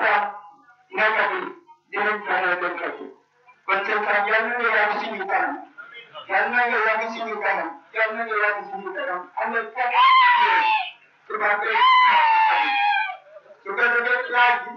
sax nekkat yi dinañ fexe dem fekk kon seen sax yal na nga yàgg suñu kanam yal na nga yàgg suñu kanam yal na nga yàgg suñu kanam am na fekk tubaab bi su ko defee laaj bi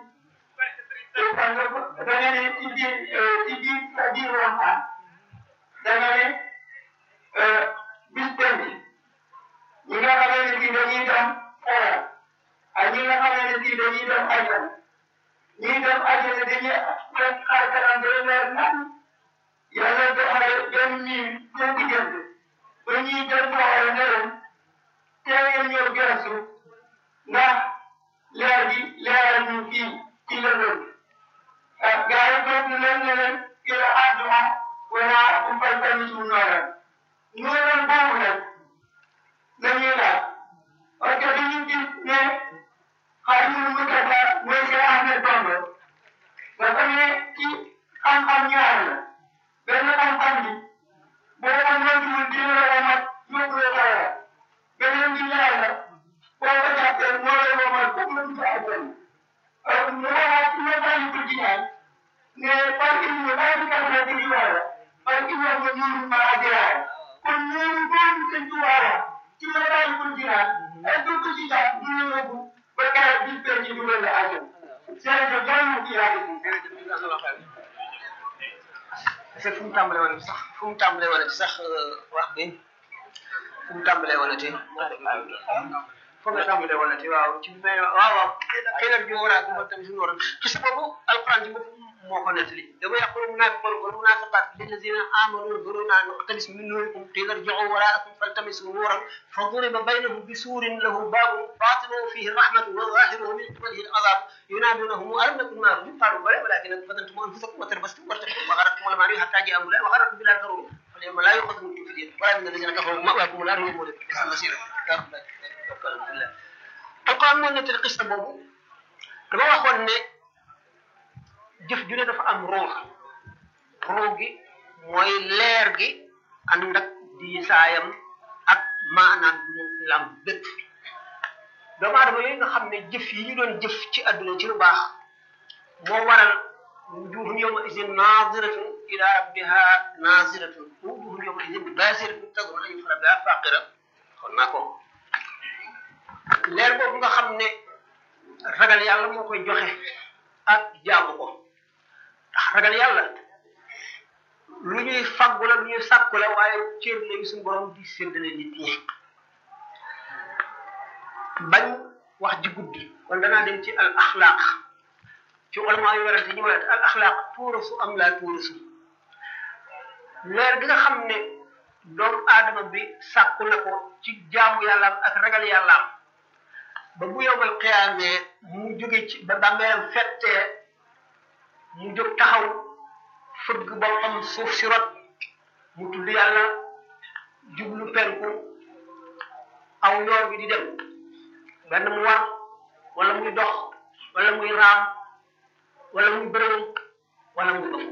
da nga ne ci biir ci biir sa biir waxtaan da nga ne bis penc ñi nga xamee ne si dañuy dem xoola ak ñi nga xamee ne si dañuy dem ajjana ñi dem ajjana dañuy def xar kanam day leer nan yàlla doxale benn miir seen diggante ba ñuy dem xoola ne leen teel ñëw gëstu ndax leer bi leeral ñu fii ci lëndëm ah gars yi toog na leen ne leen ila àdduma wala umpal tamit mu nooral nooral boobu nag dañuy laaj parce que dañuy gis ne Xaadimu Mustafaa mooy Cheikh Ahmed Bamba dafa ne ci xam-xam ñaar la benn xam-xam bi boo ko moytuwul dina la womat yóbbu la dara beneen bi ñaar la boo ko jàppee moo lay womat pour nga dugg àjjana mu waxaat ci message bu jiñaan ne parce que ñu bàyyi bi kàlla di di wala parce que ñoo ko ñuuru ma adiraay kon ñuuru boobu sëñ ci wala ci message bu jiñaan est ce que ci tax du ñu yóbbu ba keroog bis bee ci dugal la àjjana jërëjëf yàlla na ci yàgg est-ce que fu mu tàmbalee woon sax fu mu tàmbalee woon ci sax wax bi fu mu tàmbalee woon ci foo nga tàmbalee woon ci waaw ci bi waaw waaw xëy na ñu war a ko tamit suñu waroon ci sa boobu alquran ci bopp moo ko nettali dama yaqulu munafiqun wal munafiqat lillazina amanu nuruna naqtabis min nurikum qila irji'u wara'akum faltamisu nuran فضرب بينهم بسور له باب باطنه فيه الرحمة وظاهره من قبله العذاب ينادونهم ألم نكن معكم قالوا بلى ولكن فتنتم أنفسكم وتربستم وارتبتم وغرتكم الأماني حتى جاء أمر الله وغرتكم بالله الغرور فاليوم لا يؤخذ منكم فدية ولا من الذين كفروا مأواكم النار وهم بئس المصير alquran moo nettali xista boobu dama waxoon ne jëf ju ne dafa am ruux ruux gi mooy leer gi ànd ak diisaayam ak maanaam mu lam bépp doomu aadama yooyu nga xam ne jëf yi ñu doon jëf ci àdduna ci lu baax moo waral wujuhun yawma idin naziratun ila rabbiha naziratun wujuhun yawma idin basiratun tazunnu an yuf'ala biha faqira xon naa ko leer boobu nga xam ne ragal yàlla moo koy joxe ak jaamu ko ndax ragal yàlla lu ñuy faggu la lu ñuy sàkku la waaye cër la yu suñu borom di séddale nit ñi bañ wax ji guddi kon danaa dem ci al axlaaq ci ulama yu werante ñu werante al axlaaq tuurasu am laa tuurasu leer gi nga xam ne doomu aadama bi sàkku na ko ci jaamu yàllaam ak ragal yàllaam ba bu yowmal xiyaamee mu jóge ci ba bàmmeelam fettee mu jóg taxaw fëgg boppam suuf si rot mu tudd yàlla jublu penku aw yoor bi di dem benn mu war wala muy dox wala muy raam wala muy bërëw wala muy ëf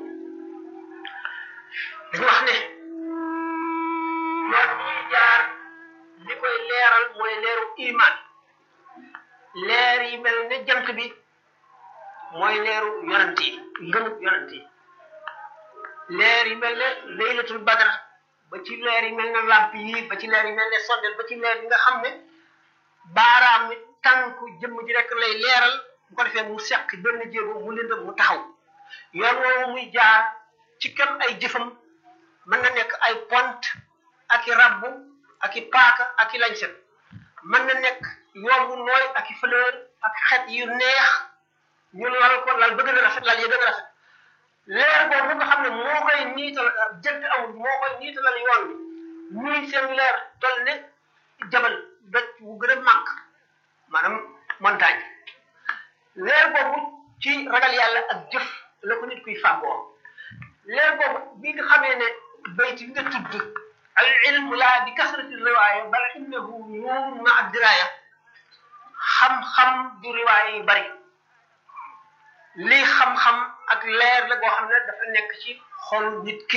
dañu wax ne yoon muy jaar li koy leeral mooy leeru iman leer yi mel ne jant bi mooy leeru yonent yi ngëmub yonent yi leer yi mel ne laylatul badr ba ci leer yi mel ne lamp yi ba ci leer yi mel ne sondel ba ci leer yi nga xam ne baaraam mi tànku jëmm ji rek lay leeral bu ko defee mu seq benn jéego mu lëndëm mu taxaw yoon woowu muy jaar ci kem ay jëfam mën na nekk ay pont ak i rabbu ak i paaka ak i lañset mën na nekk yoon wu nooy ak i fleur ak xet yu neex ñu lal ko lal ba gën a rafet lal ya gën a rafet leer boobu nga xam ne moo koy niital jënt amul moo koy niitalal yoon bi ñuy seen leer toll ne jabal doj wu gën a màgg maanaam montagne leer boobu ci ragal yàlla ak jëf la ko nit kuy fàggoo leer boobu bi nga xamee ne bayt bi nga tudd al ilmu laa bi kasrati riwaaya bal innahu nuurun ma addiraya xam-xam du riwaaya yu bari lii xam-xam ak leer la goo xam ne dafa nekk ci xol nit ki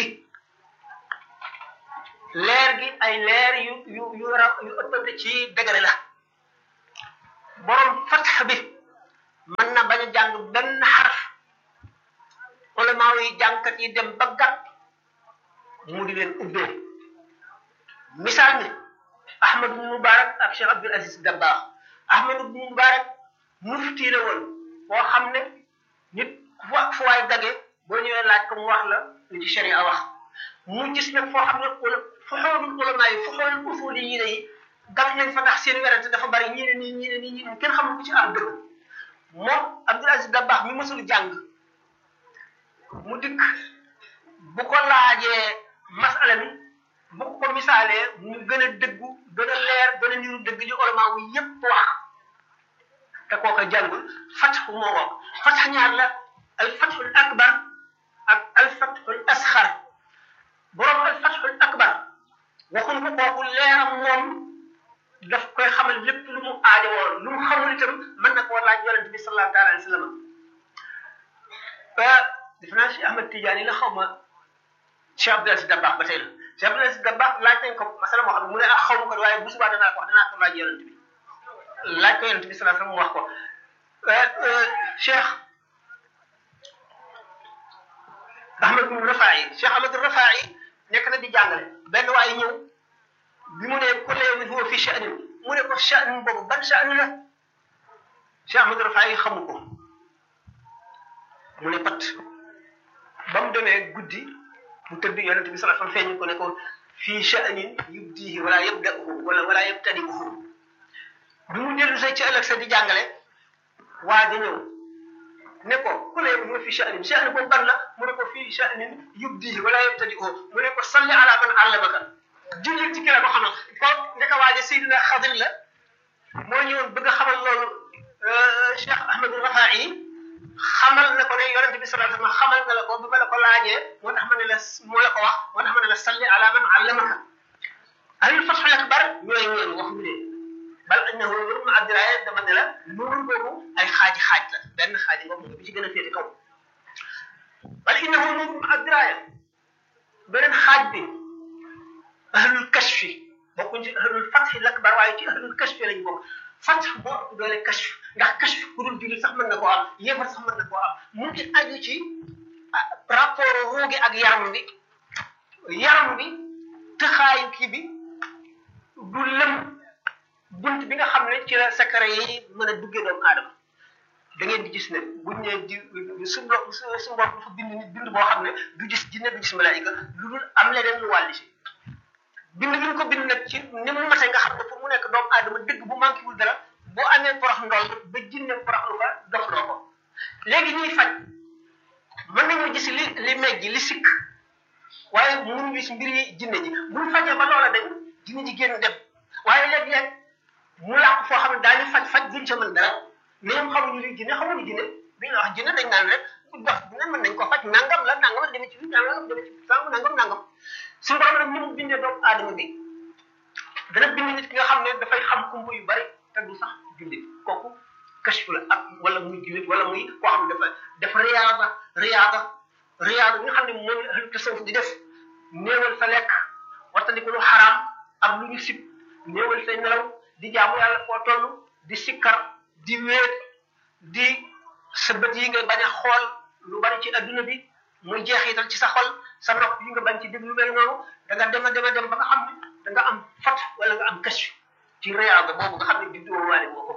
leer gi ay leer yu yu yu ra yu ëppante ci dëgëre la borom fatx bi mën na bañ a jàng benn xaraf ulama yi jàngkat yi dem ba gàtt mu di leen ubbee misaal ni Ahmad ibn Mubarak ak Cheikh Abdul Aziz Dabakh Ahmad ibn Mubarak mufti la woon boo xam ne nit fu waay dage boo ñëwee laaj ko mu wax la li ci sharia wax mu gis nag foo xam ne fu xoolul ulama yi fu xoolul usuli yi yi gam nañ fa ndax seen werante dafa bari ñii ne nii ñii ne nii ñii ne kenn xamul ku ci am dëgg moom Abdul Aziz Dabakh mi mësul jàng mu dikk bu ko laajee masala mi bu ko misaalee mu gën a dëggu gën a leer gën a niru dëgg li ulama wu yépp wax te kooka jàngul fatxu moo wax fatx ñaar la al fatxul akbar ak al fatxul asxar borom al fatxul akbar waxuñ ko kooku leeram moom daf koy xamal lépp lu mu aajowoo lu mu xamul itam mën na koo laaj yonente bi sallallahu taala alayhi wa sallam defe naa si Ahmad Tidiane la xaw ma Cheikh Abdou Aziz Dabakh ba tey la Cheikh Abdou Aziz Dabakh laaj nañ ko masala moo xam ne mu ne ah xaw ma ko waaye bu subaa danaa ko wax danaa ko laaj yonente bi laaj ko yonente bi sallallahu alayhi wa sallam mu wax ko Cheikh Ahmad ibn Rafaa'i Cheikh Ahmad Rafaa'i nekk na di jàngale benn waaye ñëw bi mu ne kullu yawmin huwa fi sha'nin mu ne ko sha'n boobu ban sha'n la Cheikh Ahmad Rafaa'i xamu ko mu ne pat ba mu demee guddi mu tëdd yonente bi sallallahu alayhi wasallam feeñu ko ne ko fii sha'nin yubdihi wala yabda'uhu wala wala yabtadi'uhu bi mu dellu say ci ëllëg sa di jàngale waa di ñëw ne ko ku la yëngu fi sha'nin sha'nin boobu ban la mu ne ko fii sha'nin yubdihi wala yabtadi'uhu mu ne ko salli ala man allamaka jullit ci ki la ko xamal ko ndeka waaje Seydina Xadir la moo ñëwoon bëgg a xamal loolu Cheikh Ahmad Rafaa'i xamal na ko ne yonente bi sallallahu alayhi wasallam xamal na la ko bi ma la ko laajee moo tax ma ne la moo la ko wax moo tax ma ne la salli ala man allamaka ahlul fathul akbar ñooy ñeen waxuñu leen bal annahu nurun adraya dama ne la nuur boobu ay xaaji xaaj la benn xaaji boobu bi ci gën a féete kaw bal innahu nurun adraya beneen xaaj bi ahlul kashfi bokkuñ ci ahlul fathil akbar waaye ci ahlul kashfi lañ bokk fath moo ëpp doole kashf ndax kashf ku dul jullit sax mën na koo am yéefar sax mën na koo am mu ngi aju ci rapport ruu gi ak yaram bi yaram bi tëxaayu kii bi du lëm bunt bi nga xam ne ci la secret yi mën a duggee doomu aadama da ngeen di gis ne buñ ne di su mbo su mbokk dafa bind nit bind boo xam ne du gis jinne du gis malaayika lu dul am leneen lu wàlli si bind bi ñu ko bind nag ci ni mu mate nga xam ne pour mu nekk doomu aadama dëgg bu manqué wul dara boo amee porox ndoll ba jinne porox lu fa dox loo ko léegi ñuy faj mën nañu gis li li mejj li sikk waaye mënuñu gis mbir yi jinne ji buñ fajee ba loola dañ jinne ji génn dem waaye léeg-léeg mu làq foo xam ne daañu faj faj duñ ca mën dara ñoom xamuñu li jinne xamuñu jinne bi ñu wax jinne dañ naan rek dox dina mën nañ ko faj nangam la nangam la demee ci bi nangam demee ci sànq nangam nangam suñu borom nag ni mu bindee doomu aadama bi dana bind nit ki nga xam ne dafay xam kumbu yu bari te du sax jullit kooku kashfu la ak wala muy jullit wala muy koo xam ne dafa dafa riyaada riyaada riyaada bi nga xam ne moom la ahlu tasawuf di def néewal sa lekk wattandiku lu xaraam ak lu ñu sib néewal say nelaw di jaamu yàlla foo toll di sikkar di wéet di sa bët yi nga bañ a xool lu bari ci adduna bi muy jeexital ci sa xol sa nopp yi nga bañ ci déglu mel noonu da nga dem a dem a dem ba nga xam ne da nga am fat wala nga am kashf ci riyaada boobu nga xam ne di doo waale boo ko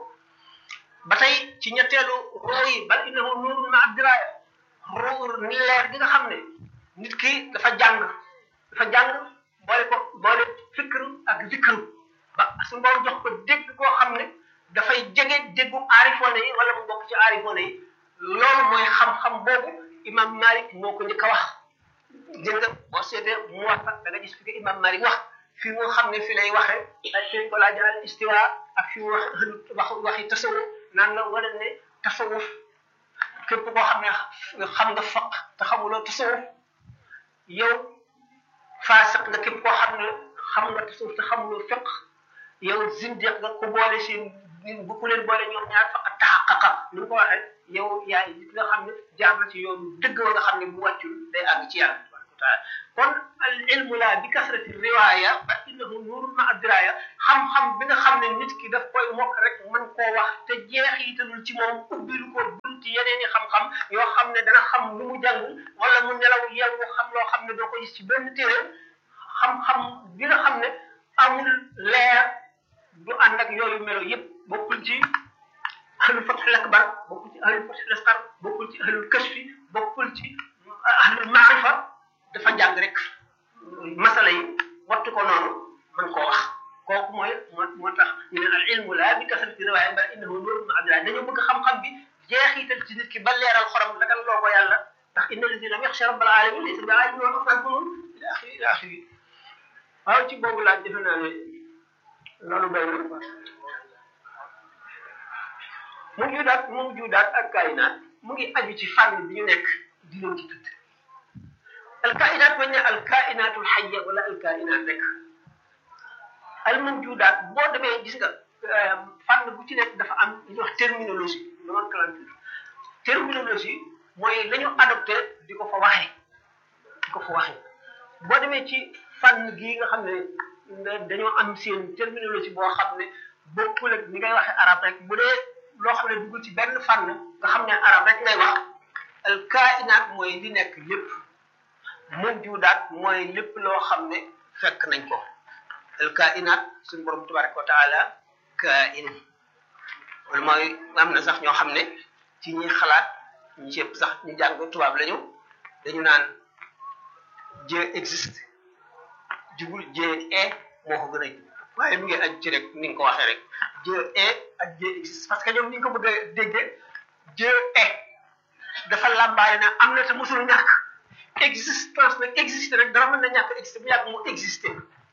ba tey ci ñetteelu roo yi bal innahu nuurun ma abdiraya roo ni leer gi nga xam ne nit ki dafa jàng dafa jàng boole ko boole fikru ak zikru ba su mboom jox ko dégg koo xam ne dafay jege déggu aarifoone yi wala mu bokk ci aarifoone yi loolu mooy xam-xam boobu imam Malik moo ko njëkk a wax dégg nga boo seetee mu wax da nga gis fi ko imam Malik wax fi mu xam ne fi lay waxee ak fi ko laa jaral istiwa ak fi mu wax wax waxi tasawuf naan la wala ne tasawuf képp koo xam ne xam nga faq te xamuloo tasawuf yow faasiq nga képp koo xam ne xam nga tasawuf te xamuloo fiq yow zindiq nga ko boole seen bu ku leen boole ñoom ñaar faqat taxaqaqa ni mu ko waxee yow yaay nit nga xam ne jaar na ci yoonu dëgg wa nga xam ne bu wàccul day àgg ci yàlla tabaraka wa taala kon al ilmu la bi kasrati riwaya fa innahu nuurun ma adraya xam-xam bi nga xam ne nit ki daf koy mokk rek mën koo wax te jeexitalul ci moom ubbilu ko bunti ne dana xam lu mu jàng wala mu nelaw yeewu xam loo xam ne doo ko gis ci benn téere xam-xam bi nga xam ne amul leer du ànd ak yooyu melo yëpp bokkul ci ahlul fathul akbar bokkul ci ahlul fathul asqar bokkul ci ahlul kashfi bokkul ci ahlul maarifa dafa jàng rek masala yi wattu ko noonu man koo wax kooku mooy moo moo tax ñu ne al ilmu laa bi kasrati riwaaya bal innahu nuurun ma abdillah dañoo bëgg xam-xam bi jeexital ci nit ki ba leeral xorom dagal loo ko yàlla ndax inna lazina lam yaxsha rabbal alamin laysa bi aalimin wa afan funun ila axiri ila axiri waaw ci boobu laaj defe naa ne loolu doy na mu judaat mu judaat ak kaayinaat mu ngi aju ci fànn bi ñu nekk di leen ci tudd al kaayinaat bañ ne al kaayinaatul xayya wala al kaayinaat rek al mawjudaat boo demee gis nga fànn bu ci nekk dafa am li ñuy wax terminologie nomenclature terminologie mooy la ñu adopté di ko fa waxee di ko fa waxee boo demee ci fànn gii nga xam ne dañoo am seen terminologie boo xam ne bokkul ak ni ngay waxee arab rek bu dee loo xam ne dugul ci benn fànn nga xam ne arab rek ngay wax al kainaat mooy li nekk lépp mawjudaat mooy lépp loo xam ne fekk nañ ko al kainaat suñu borom tabaraka wa taala kain wala mooy am na sax ñoo xam ne ci ñi xalaat ñi cëpp sax ñu jàng tubaab lañu dañu naan Dieu existe jubul Dieu est moo ko gën a jub waaye mu ngi aju ci rek ni nga ko waxee rek Dieu est ak Dieu existe parce que ñoom ni nga ko bëgg a déggee Dieu est dafa làmbaale na am na te mosul ñàkk existence nag existe rek dara mën na ñàkk existe bu yàgg mu existé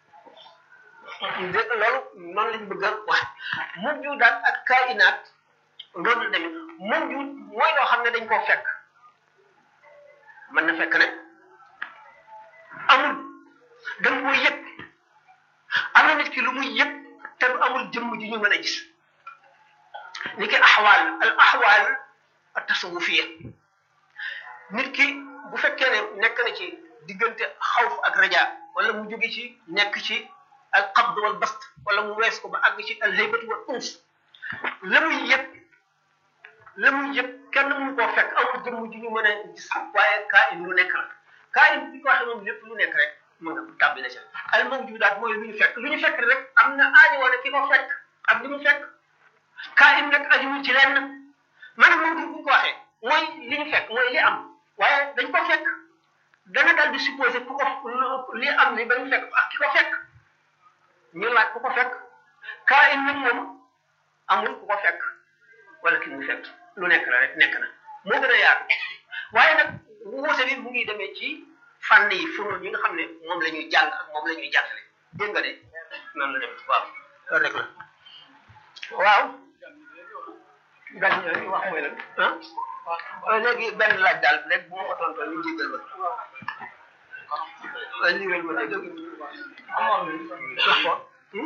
dé loolu noonu lañ bëgg a wax mawjudaat ak kainaat loolu la demee mawjud mooy loo xam ne dañ koo fekk mën na fekk ne amul dañ koo yëg am na nit ki lu muy yëg te du amul jëmm ji ñu mën a gis ni ki axwaal al axwaal tasawufiya nit ki bu fekkee ne nekk na ci diggante xawf ak raja wala mu jóge ci nekk ci al qabd wal bast wala mu wees ko ba àgg ci al haybatu wal uns la muy yëg la muy yëg kenn mënu koo fekk amul jëmm ji ñu mën a gis waaye kaa in lu nekk la kaa in bi ko waxee moom lépp lu nekk rek mën nga tàbbi na ca al mawjudaat mooy lu ñu fekk lu ñu fekk rek am na aajo wala ki ko fekk ak li mu fekk kaa in nag ajuwul ci lenn maanaam moom bu ñu ko waxee mooy li ñu fekk mooy li am waaye dañ ko fekk dana dal di supposé ku ko li am ni ba ñu fekk ak ki ko fekk ñu laaj ku ko fekk kaa in nag moom amul ku ko fekk wala ki mu fekk lu nekk la rek nekk na moo gën a yaatu waaye nag wuute bi mu ngi demee ci fànn yi funoon yi nga xam ne moom la ñuy jàng ak moom la ñuy jàngale dégg nga de noonu la dem waaw loolu rek la waaw gan ñooñu wax mooy lan ah léegi benn laaj daal rek bu ma ko tontoo ñu jégal ma waaw liiral ma dégg wax ko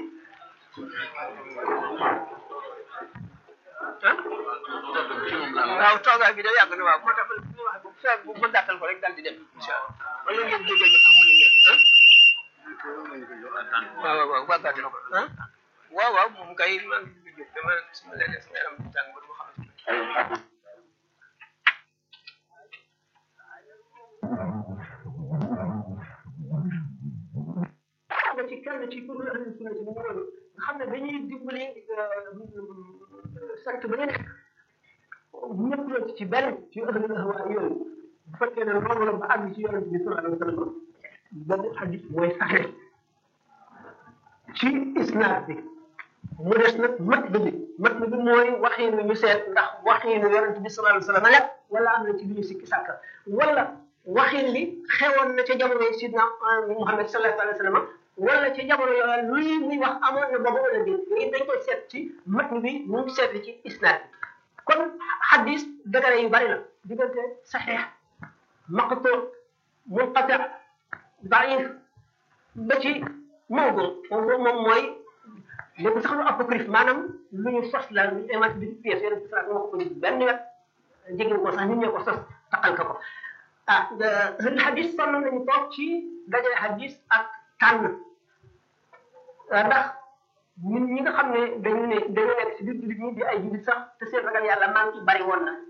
waaw toogaay bi da yàgg na waaw moo tax ma wax bu feeg bu ma gàttal ko rek daal di dem incha allah wala ngeen jégal ma sax mu ne ngeen ah waaw waaw waaw waa gàttal ko ah waaw waaw moom kay maa ngi jóg dama sama léeg-léeg sama yaram tàng ba du ma xam nga ci kenn ci kuréel ahlu sunna ci nga xam ne dañuy dimbali sant ba nga nekk ñëpp la ci benn ci ahlul ahwa yooyu bu fekkee ne loolu la ba àgg ci yonente bi sallallahu alayhi wa sallam benn hadis mooy saxe ci isnaad bi mu des nag mat bi mat bi mooy waxiinu ñu seet ndax waxiinu yonente bi sallallahu alayhi wa sallam la wala am na ci lu ñu sikki sàkka wala waxin bi xewoon na ca jamono yi sidna Muhammad sallallahu alayhi wa sallam wala ca jamono yooyu luy muy wax amoon na boobu wala déet léegi dañ koy seet ci matn bi mu ngi seet ci isnaad bi kon xadis dëgëre yu bari la diggante saxiix maqtu munqati daif ba ci mawdu mawdu moom mooy lépp sax lu apocryphe maanaam lu ñu sos la lu ñu inventé bi pièce yeneen sax wax ko benn wet jege ko sax nit ñee ko sos taqal ka ko ah xadis sonn nañu toog ci dajale xadis ak tànn ndax ñun ñi nga xam ne dañu ne dañu nekk si biir jullit ñi di ay jullit sax te seen ragal yàlla maa ngi bari woon na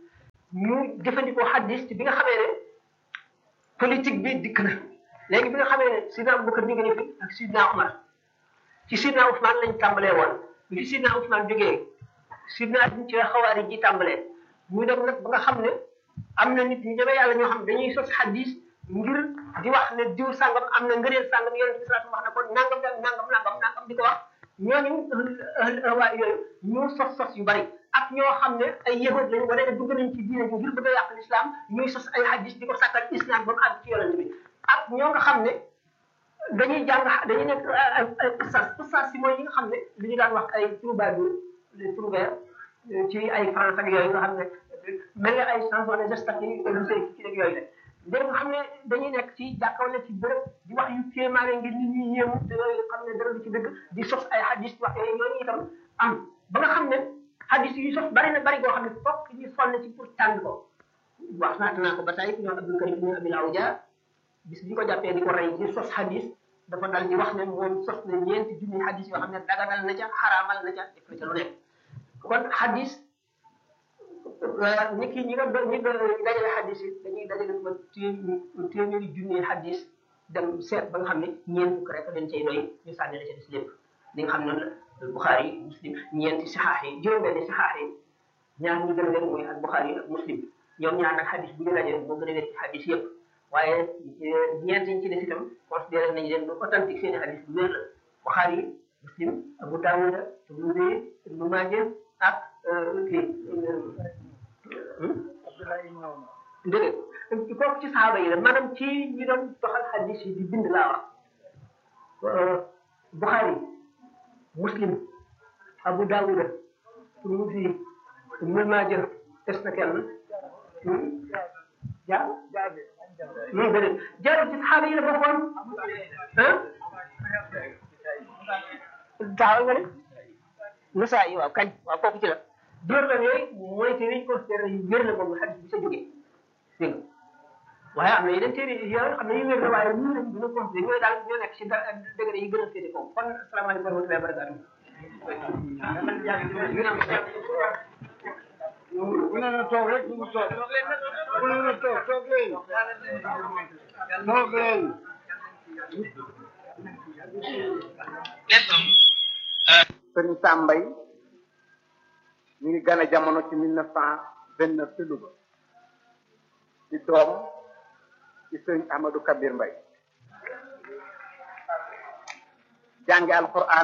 ñu jëfandikoo hadis ci bi nga xamee ne politique bi dikk na léegi bi nga xamee ne sidna Abubakar jóge na fi ak sidna Umar ci sidna Ousmane lañ tàmbalee woon bi fi sidna Ousmane jógee sidna Ali ci xawaari ji tàmbalee ñu dem nag ba nga xam ne am na nit ñu ñeme yàlla ñoo xam dañuy sos hadis ngir di wax ne diw sàngam am na ngëneel sàngam yonent bi sallallahu wax na ko nangam nangam nangam nangam di ko wax ñooñu waa yooyu ñu sos sos yu bari ak ñoo xam ne ay yahud lañu wala ne dugg nañ ci diine ji ngir bëgg a yàq l'islam ñuy sos ay hadis di ko sàkkal islam ba mu àgg ci yonent bi ak ñoo nga xam ne dañuy jàng dañuy nekk ay ay ustaas ustaas si mooy ñi nga xam ne li ñu daan wax ay troubadour les trouvères ci ay France ak yooyu nga xam ne mel nga ay chansons de geste ak yi lu see ci rek yooyu la léegi nga xam ne dañuy nekk ci jàkka wala ci bërëb di wax yu kéemaane ngir nit ñi yéemu te yooyu xam ne dara du ci dëgg di sos ay hadis wax yooyu ñooñu itam am ba nga xam ne hadis yu sos bari na bari goo xam ne fokk ñu sonn ci pour tànn ko wax naata naa ko ba tey ñoom Abdul Karim ñu Abil Awja bis bi ko jàppee di ko rey di sos hadis dafa dal di wax ne moom sos na ñeenti junni hadis yoo xam ne daganal na ca xaraamal na ca def na ca lu nekk kon hadis nit ki ñi nga doon ñi dajale hadis yi dañuy dajale ba téeméeri junni hadis dem seet ba nga xam ne ñeent fukk rek dañ cay doy ñu sànni la ca des lépp li nga xam ne la Bukhari Muslim ñeenti saxaax yi juróom-benni saxaax yi ñaar ñi gën a wér mooy ak Bukhari ak Muslim ñoom ñaar nag hadis bu ñu dajale moo gën a wér ci hadis yëpp waaye ñeent yi ci des itam considéré nañu leen lu authentique seen i hadis bu wér la Bukhari Muslim Abu Dawud Tirmidhi Ibnu Maaja ak kii dégg kooku ci saxaaba yi la maanaam ci ñi doon doxal hadis yi di bind laa wax Bukhari Muslim Abu Dawud Tirmidhi Ibnu Maaja des na kenn jaar non déedéet jaarul ci saxaaba yi la bokkoon ah taxaw nga ne Nasaa yi waaw kañ waaw kooku ci la door la yooyu mooy téere yi considéré yu wér la boobu xadis bi sa jógee dégg nga waaye am na yeneen téere yoo xam ne yu wér la waaye ñu lañ gën a considéré ñooy daal ñoo nekk si degré yi gën a féete kaw kon asalaamaaleykum wa rahmatullahi wa barakatuh bu ne na toog rek mu toog bu ne na toog toog leen toog leen sëriñ Sambay ñu ngi gane jamono ci mille neuf cent vingt neuf ci Louga di doom ci sëriñ Ahmadou Kabir Mbay jànge alquran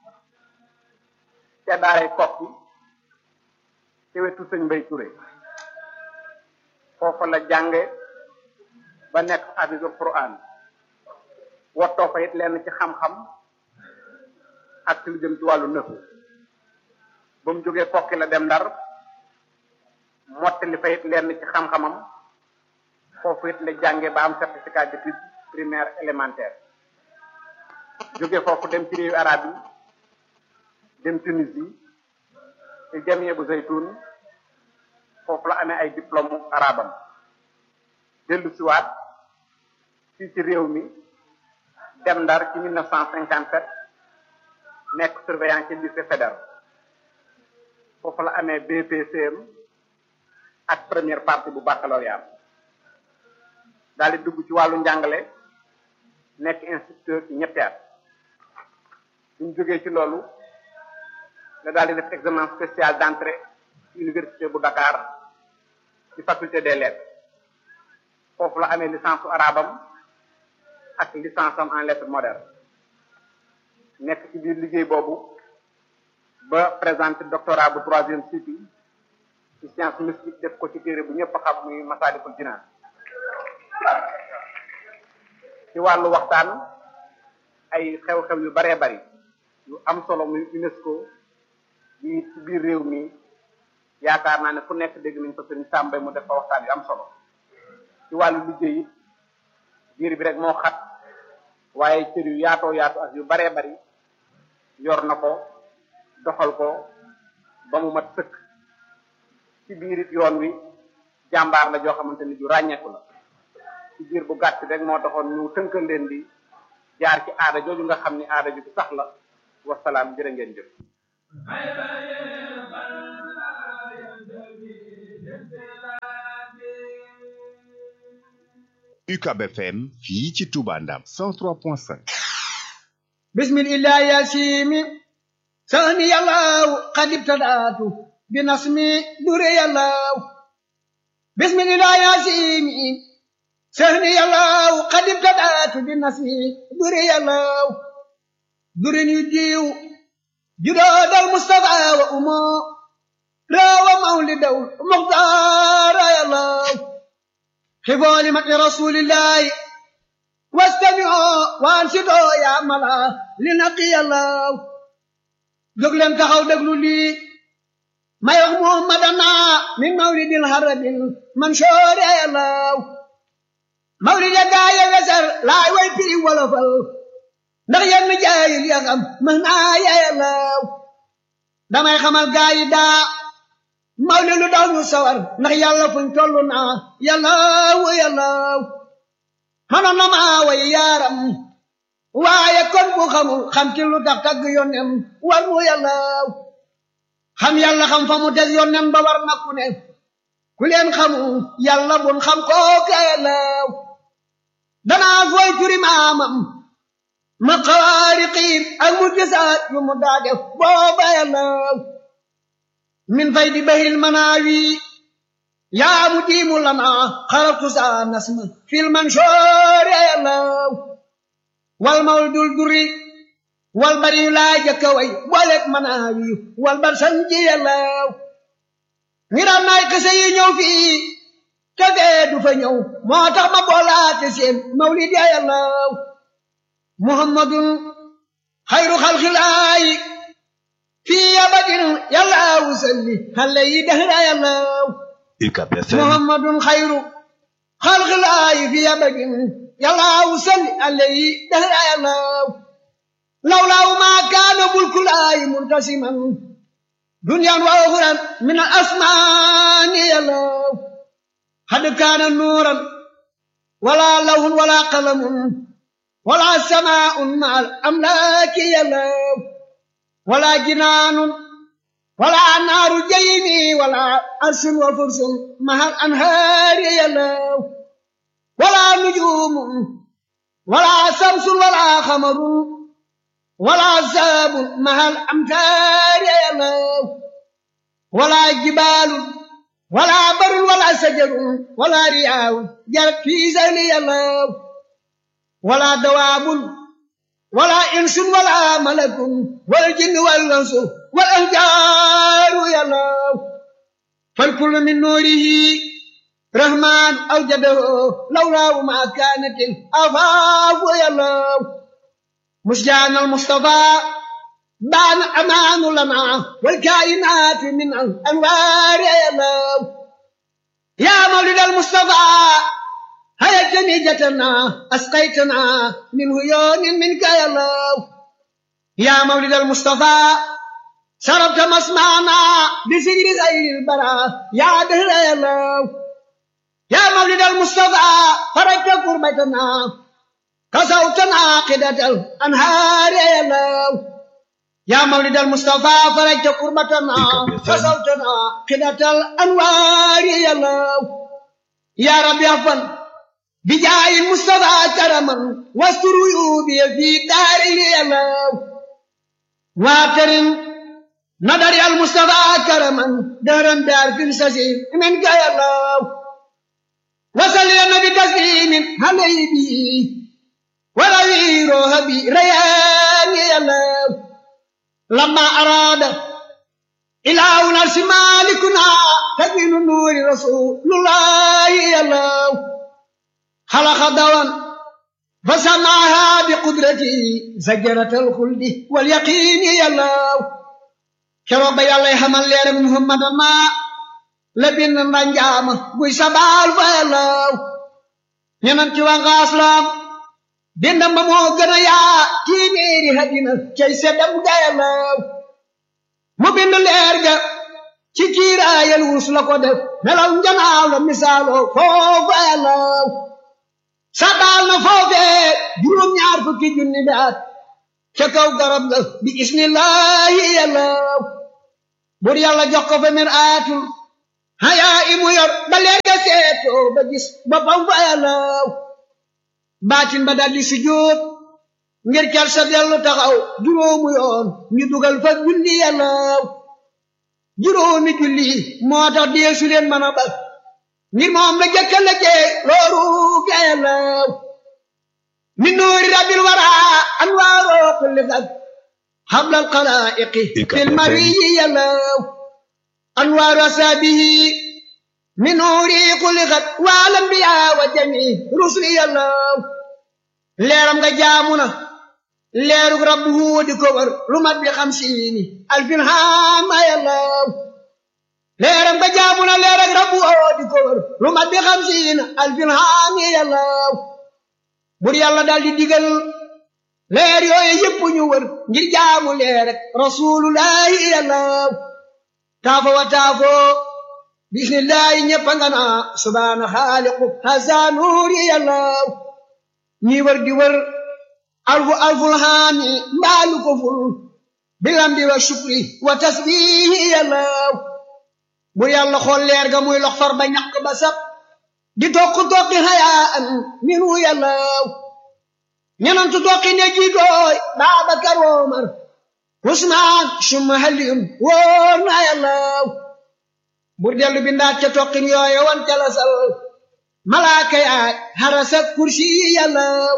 ca daaray kokki ci wetu sëñ Mbay Touré foofa la jànge ba nekk hafisul quran wottoo fa it lenn ci xam-xam ak ci lu jëm ci wàllu nëfu ba mu jógee kokki la dem ndar mottali fa it lenn ci xam-xamam foofu it la jànge ba am certificat d'études primaire élémentaire jóge foofu dem ci réewu arab yi dem Tunisie ci jamie bu zaytun foofu la amee ay diplôme arabam dellu siwaat fii ci réew mi dem ndar ci mille neuf cent cinquante sept nekk surveillant ci lycée fédéral foofu la amee BPCM ak première partie bu baccalauréat daal di dugg ci wàllu njàngale nekk instituteur ci ñetti at suñ jógee ci loolu la daal di def examen spécial d'entrée ci université bu Dakar ci faculté des lettres foofu la amee licence su arabam ak licence am en lettres modernes nekk ci biir liggéey boobu ba présenté doctorat bu troisième cycle ci science mystique def ko ci téere bu ñëpp xam muy Masaalikul Jinaan ci wàllu waxtaan ay xew-xew yu baree bari yu am solo muy UNESCO yi ci biir réew mi yaakaar naa ne fu nekk dégg nañ ko sëriñ Sàmbay mu def fa waxtaan yu am solo ci wàllu liggéey it biir bi rek moo xat waaye cër yu yaatoo yaatu ak yu baree bari yor na ko doxal ko ba mu mat sëkk ci biir it yoon wi jàmbaar la joo xamante ni ju ràññeeku la ci biir bu gàtt rek moo taxoon ñu tënkal leen di jaar ci aada jooju nga xam ni aada ju sax la wasalaam jërë ngeen jëf UCAB FM fii ci Touba Ndam 103.5 bismillah yasimi sani yàllaw qad ibtadaatu bi nasmi dure yàllaw bismillah yasimi sani yàllaw qad ibtadaatu bi nasmi dure yàllaw durin yu diiw judoodal mustafa wa umo rawa mawlidaw muxtaara yàllaw xibooli mati rasulillahi wastami'u waansitu yaa mala li naqi yàllaw jóg leen taxaw déglu lii may wax muhammadana min mawlidil harabil mansoori yàllaw mawlid ya gaaya wesar laay way piri wolofal ndax yenn jaayil ya xam mën naa ya yàllaw damay xamal gaayi daa mawlid lu daw ñu sawar ndax yàlla fuñ tollu naa yàllaw yàllaw manoon na maa way yaaram waaye kon bu xamul xam ci lu tax tagg yónnem war mu yàllaaw xam yàlla xam fa mu teg yónnem ba war na ku ne ku leen xamul yàlla bun xam kooka yàllaaw danaa fooy turi maamam ma xawaariqiin ak mu gisaat yu mu daa def booba yàllaaw min fay di bahil manaawi yaa mu diimu lana xarabtu saa nasma fil mansoori yàllaw wal mawdul duri wal bari yu laa jëkka way booleeg manaawi wal bar sanji yàllaw ngi daan naay kese yi ñëw fii te fee du fa ñëw moo tax ma boolaate seen mawlid ya yàllaw muhammadun xayru xalxilaayi fii abadin yàllaw salli xale yi dahra yàllaw UCAB FM محمد خير خلق الله في أبد يلا وسل عليه دهر الله لولا ما كان ملك الله منتسما دنيا وأخرى من الأسمان يلا قد كان نورا ولا لون ولا قلم ولا سماء مع الأملاك يلا ولا جنان ولا نار جيمي ولا عرش وفرس مع الأنهار يلو ولا نجوم ولا شمس ولا قمر ولا عذاب مع الأمتار يلو ولا جبال ولا بر ولا شجر ولا رياء جرت في زين يلو ولا دواب ولا إنس ولا ملك والجن والأنس والأنجار يا الله فالكل من نوره رحمن أوجده لولا ما كانت الأفاق يا الله مسجان المصطفى بان أمان لنا والكائنات من الأنوار يا الله يا مولد المصطفى هيا جنيجتنا أسقيتنا من هيون منك يا الله يا مولد المصطفى شربت مسمعنا بسجر غير البراء يا دهر يا الله يا مولد المصطفى فرجت كربتنا كسوتنا قدة الأنهار يا الله يا مولد المصطفى فرجت كربتنا كسوتنا قدة الأنوار يا الله يا رب يا فن بجاي المصطفى كرما واستر عيوبي في دار يا الله واكرم نظر المصطفى كرما دهرا دار في السسير من يا الله وصل النبي تسليم عليه به ولويره بريان يا الله لما أراد إله نرس مالكنا تبين نور رسول الله يا الله خلق دوام فسمعها بقدرته زجرة الخلد واليقين يا الله كرب يا الله حمل لير محمد ما لبن نجام بوي سبال فيا الله ñenam ci wa ngaslam bindam ba moo gën a yaa téeméeri hadina cay seddam gayalaw mu bind leer ga ci kiiraayal wus la ko def melaw njanaaw la misaaloo foofu ayalaw sabaal na foofee juróom ñaar fukki junni bi at ca kaw garab ga bi ismillahi yàllaw bur yàlla jox ko fa mir aatul hayaa imu yor ba leer ga seetoo ba gis boppam fa yàllaw baatin ba daldi sujjóot ngir cal sa dellu taxaw juróomu yoon ñu dugal fa julli yàllaaw juróomi julli moo tax deesu leen mën a bal ngir moom la jëkka la jee looru ga yàllaaw min nuuri rabbil wara anwaaroo kulli fag hablal xalaa'iqi fil mariyi yàllaaw anwaaru asaabihi min nuuri kulli xat wal anbiyaa wa jami rusli yàllaaw leeram nga jaamu na leerug rabbu di ko wër lu mat bi xamsiini alfin haama yàllaaw leeram nga jaamu na leerug rabbu di ko wër lu mat bi xamsiini alfin haami yàllaaw bur yàlla daal di digal leer yooyu yëpp ñu wër ngir jaamu leer rek rasulullahi yàllaaw taafo wa taafo bismillahi ñëpp nga naa subhaana xaaliqu hasa nuuri yàllaaw ñi wër di wër alfu alful haami mbaalu ko ful bilamdi wa shukri wa tasbihi yàllaaw bu yàlla xool leer ga muy lox far ba ñaq ba sab di tokk tokki hayaan minu yàllaaw ñenantu tokki ne jiitooy Baabakar Omar Usmaan summa Aliyun wóor na yàllaaw bur dellu bindaat ca tokkin yooye wan ca la sal malaaka yaay harasa kursi yàllaaw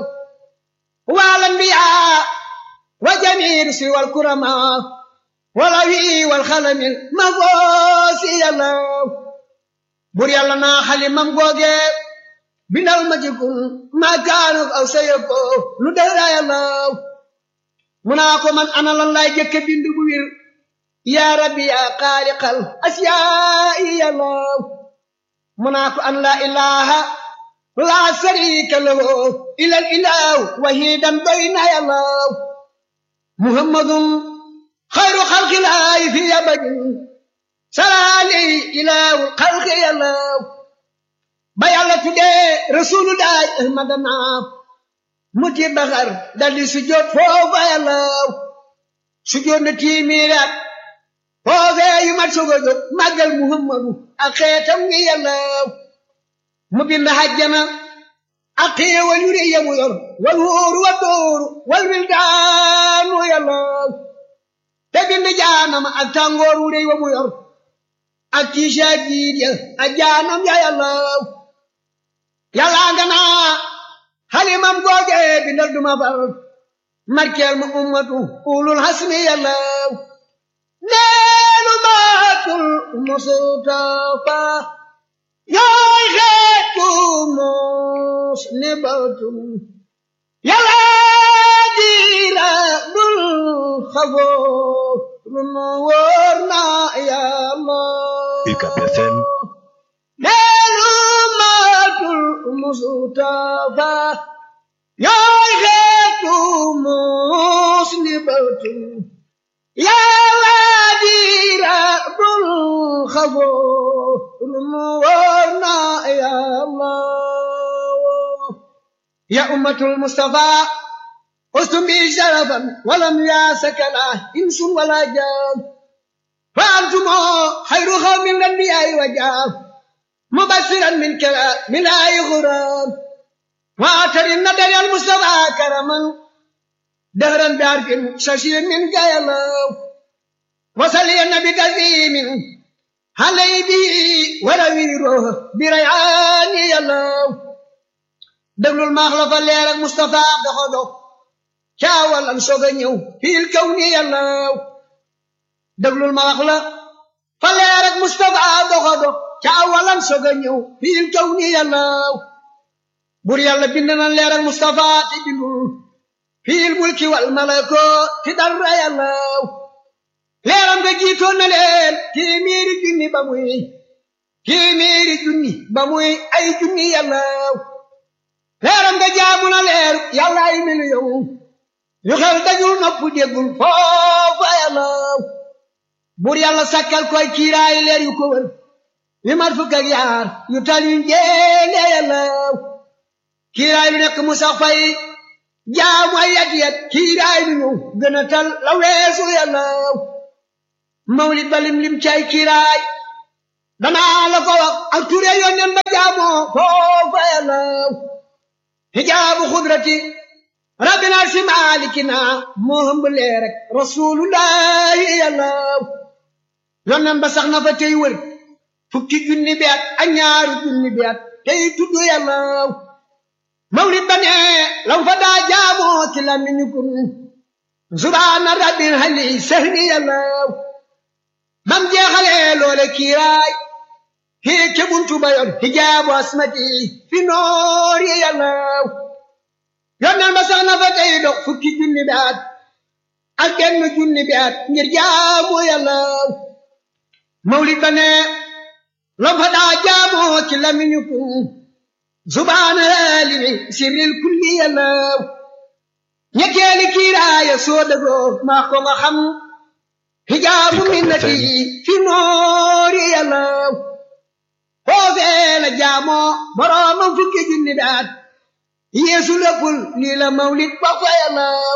wal anbiyaa wa jamiir si wal kurama wala wi wal xalamil ma goosi yàllaaw bur yàlla naa xalimam googe bindal ma ci kun maa kaanuk aw sayako lu dara yàllaaw mu naa ko man ana lan laay jëkke bind bu wir yaa rabbi yaa xaaliqal asiyaa'i yàllaaw mu naa ko an laa ilaha laa sharika lahu ilal ilaahu wahidan doy na yàllaaw muhammadun xayru xalqilaahi fi abadin salaali ilaahu xalqi yàllaaw ba yàlla tuddee rasulullahi ahmadana muti baxar daldi sujjóot foofa yàllaaw sujjóot na tiimiiraat foofee yu mat sogo jóg màggal muhammadu ak xeetam ngi yàllaaw mu bind hajjana ak xéewal yu rëy yamu yor wal wóoru wa dóoru wal wildaanu yàllaaw te bind jaanama ak tàngoor wu rëy wa mu yor ak tiisa jiid ya ak jaanam ya yàllaaw yàllaa nga naa xalimam googe bindal duma far markeel ma ummatu ulul hasmi yàllaaw neelu maatul mustafa yaay xeetu mos ne batum yàllaa diira dul xafoo runu wóor na yàllaaw UCAB FM neelu maatul mustafa yaay xeetu mos ne batum yàlla diira dul xafoo runu wóor na yàlla ya ummatul mustafa ustum bi sharafan walam yaasakala insun wala jaam fa antumo xayru xawmin lanbiyaay wa jaam mubasiran min kala milaayi xuraam waatarin nadari al mustafa karaman دهرا بعرف ششير من قيلاو وصل النبي كريم علي به ولويره بريعان يلاو دبل المخلف الليل مصطفى دخدو شاول انشوغ نيو في الكون يلاو دبل المخلف فالليل مصطفى دخدو شاول انشوغ نيو في الكون يلاو بور يالا بندنا الليل مصطفى تبندو fiil mulki wal malako ti dara yàllaw leeram nga jiitoon na leen téeméeri junni ba muy téeméeri junni ba muy ay junni yàllaw leeram nga jaamu na leer yàlla ay miliyoŋ yu xel dajul nopp déggul foofa yàllaw buur yàlla sakkal koy kiiraay leer yu ko wër yu mat fukk ak yaar yu tal yu njéene yàllaw kiiraay lu nekk mu sax fay jaamu ay yat yat kiiraay bi ñu gën a tal la weesu yàllaaw mawlid ba lim lim cay kiiraay danaa la ko wax ak ture yónneen ba jaamoo foofa yàllaaw hijaabu xudrati rabbina si maalikina moo hëmb leer rek rasulullahi yàllaw yonnan ba sax na fa tey wër fukki junni bi at ak ñaaru junni bi at tey tudd yàllaw mawlid ba ne lam fa daa jaamoo ci lamiñu kun subhaana rabbil hali sahri yàllaw bam jeexalee loole kiiraay hii ke buntu ba yor hijaabu asmati fi noori yàllaw yonneen ba sax na fa tey dox fukki junni bi at ak benn junni bi at ngir jaamu yàllaw mawlid ba ne lam fa daa jaamoo ci lamiñu kun subhaana limi sirril kulli yàllaw ñetteeli kiiraaya soo dëgoo maa ko nga xam hijaabu minnati fi noori yàllaw foofee la jaamoo boroomam fukki junni daat yeesu léppul lii la mawlid ba fa yàllaw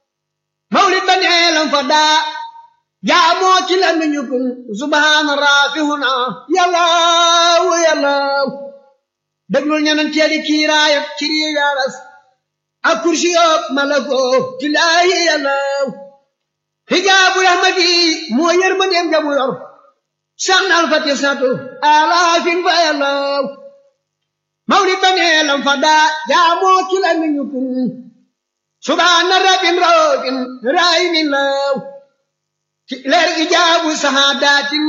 mawlid ba neelam fa daa jaamoo ci la miñu kun subhaana raafihuna yàllaw yàllaw déglul ñeneen teeli kiiraayat ci rii yaaras ak kursi yoog malako tilaahi yàllaw hijaabu rahmati moo yërmandeem jamu yor sax na alfati satu alaafin fa yàllaw mawlid ba neelam fa daa jaamoo ci la miñu kun subhaana rabbin rabbin raayimin law ci leer ijaabu sahaadatin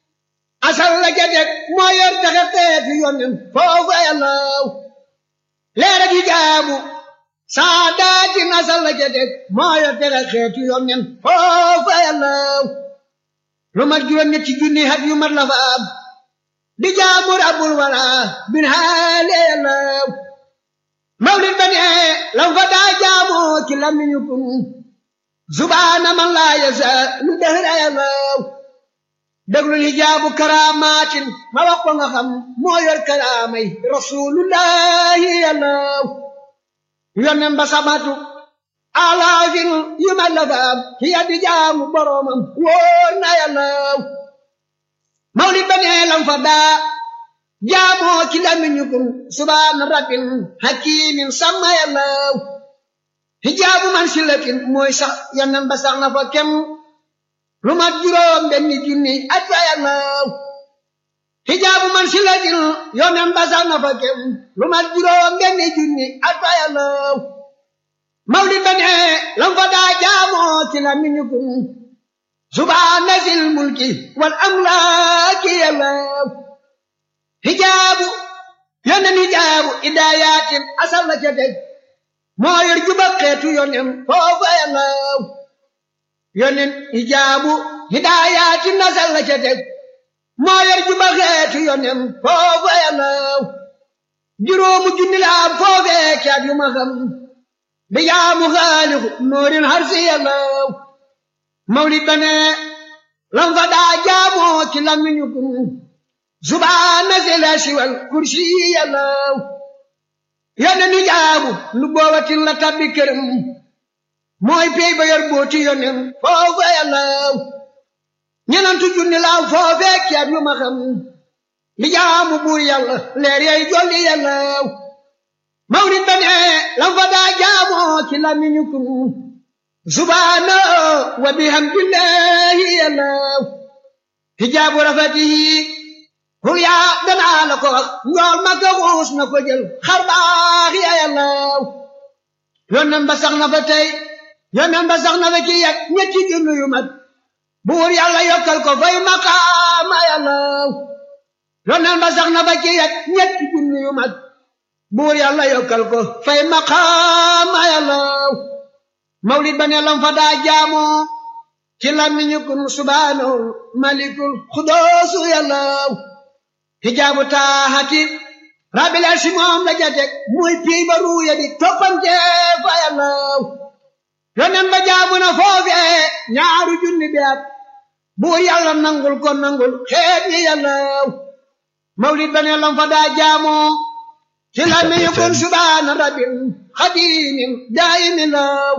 asal la jadeg moo yor taxe xeeti yonen foofa yàllaw leer ijaabu sahaadatin asal la jadeg moo yor taxe xeeti yonen foofa yàllaw lu mat juróom ñetti junni hat yu mat la fa am di jaamu rabbul wala bin haale yàllaw mawlid ba ne lam fa daa jaamoo ci lamiñu kun subhaana man laa yasa lu dëhra yàllaw déglul hijaabu karaamaatin ma wax ko nga xam moo yor karaamay rasulullahi yàllaw yonen ba sabatu alaafin yu ma la faam ci yaddi jaamu boroomam wóor na yàllaw mawlid ba nee lam fa daa jaamoo ci lamiñu kun subhaana rabbin hakimin sama yàllaw hijaabu man silatin mooy sax yonen ba sax na fa kem lu mat juróom benni junni at fa yàllaw hijaabu man silatin yonen ba sax na fa kem lu mat juróom benni junni at fa yàllaw mawlid ba ne lam fa daa jaamoo ci la miñu kun subhaana sil mulki wal amlaaki yàllaw hijaabu yonen hijaabu idaayatin asal la ca teg moo yor juba xeetu yonen foofa yàllaw yonen hijaabu hidaayatin asal la ca teg moo yor juba xeetu yonen foofa yàllaw juróomu junni la am foofee caat yu ma xam di jaamu xaalixu noorin harsi yàllaw mawlid ba ne lam fa daa jaamoo ci lamiñu kun subhaana sila siwal kursi yàllaw yonen hijaabu lu boobatin la tabbi këram mooy pey ba yor booti yonen foofa yàllaw ñenantu junni laaw foofee ceeb yu ma xam li jaamu buur yàlla leer yay jolli yàllaw mawlid ba ne lam fa daa jaamoo ci lamiñu kun subhaana wa bihamdillahi yàllaw hijaabu rafatihi hul yaa danaa la ko wax njool ma ko xuus na ko jël xar baax ya yàllaw yonen ba sax na fa tey yonen ba sax na fa ci yet ñetti junni yu mat buur yàlla yokkal ko fay maqaama yàllaw yonen ba sax na fa ci yet ñetti junni yu mat buur yàlla yokkal ko fay maqaama yàllaw mawlid ba ne lam fa daa jaamoo ci lamiñu kun subhaanahu malikul xudoosu yàllaw hijaabu taaxati rabbil arsi moom la jatek muy pii ba ruuya di toppante fa yàllaw yonen ba jaabu na foofee ñaaru junni beat buur yàlla nangul ko nangul xeet yi yàllaw mawlid ba ne lam fa daa jaamoo ci lamiñu kun subhaana rabbil xadimin daayimin law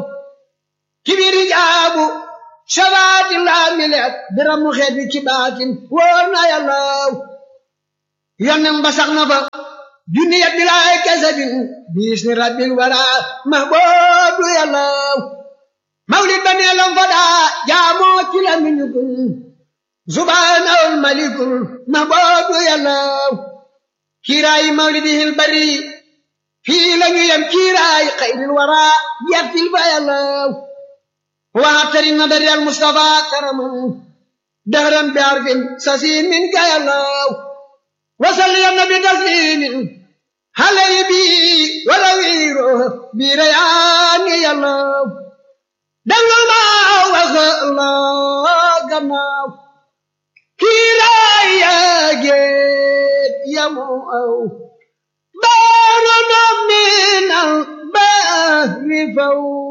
ci biir hijaabu shabaati laa mileet biramu xeet wi ci baatin wóor na yàllaw yonen ba sax na fa juniyat bilaay kasabin biisni rabbil wara mahboobu yàllaw mawlid ba neelam fa daa jaamoo ci la miñu kun subhaanahul malikul mahboobu yàllaw kiiraayi mawlidihil bari fii lañu yem kiiraayi xayril wara yertil fa yàllaw waatari nadari al mustafa karaman dahran bi arfin sasin min ka yàllaw wasal ya nabi taslimin halay bi wala wiiro bi rayaani yàllaw danga ma wax la gannaaw kiiraay yaa géet yamu aw baaru na minal bahri faw